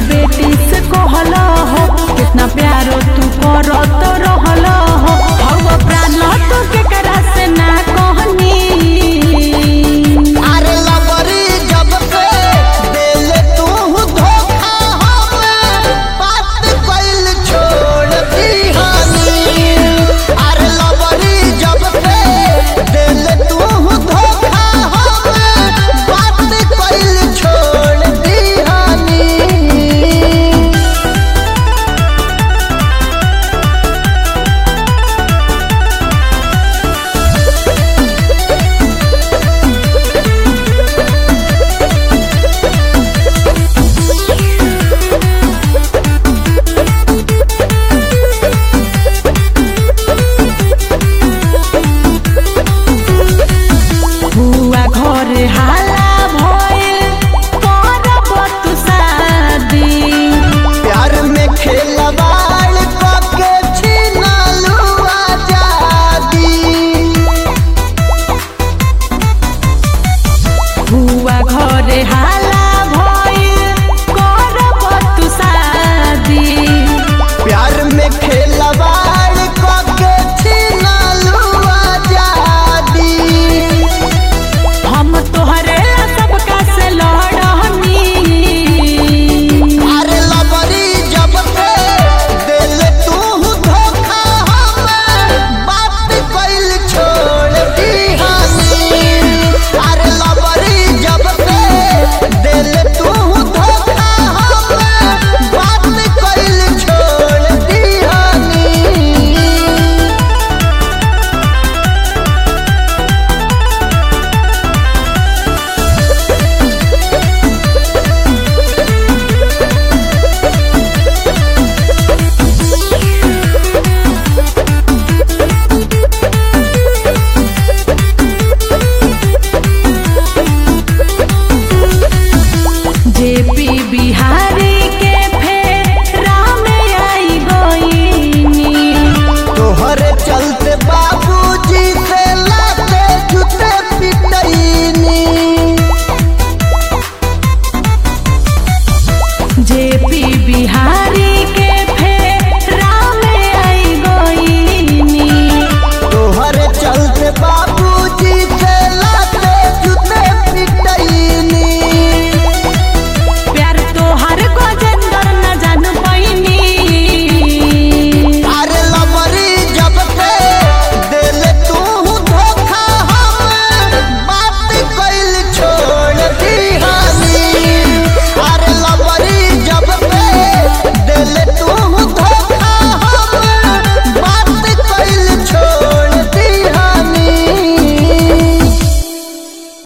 बेटी से कहल हो कितना प्यारो तू करत रहल हो हव प्राण तू केकरा से ना कहनी अरे लबरी जब से देले तू धोखा हमें बात कइल छोड़ दीहानी अरे लबरी जब से देले तू धोखा हमें बात कइल छोड़ दीहानी हुआ घरे हाला भइल करब तू शादी प्यार में खेलवाड़ कके छीनलू आजादी हुआ घरे हाला भइल करब तू शादी प्यार में खेलवाड़ कके छीनलू आजादी हम तोहरे ला सबका से लड़नी अरे लबरी जब से दिल तू धोखा हमें बात कइल छोड़ दीहानी अरे लबरी जब से दिल तू धोखा हमें बात कइल छोड़ दीहानी जेपी बिहारी के फेर राम आई गईनी तोहरे चलते बाबूजी से लाते जूते पिटैनी जेपी बिहारी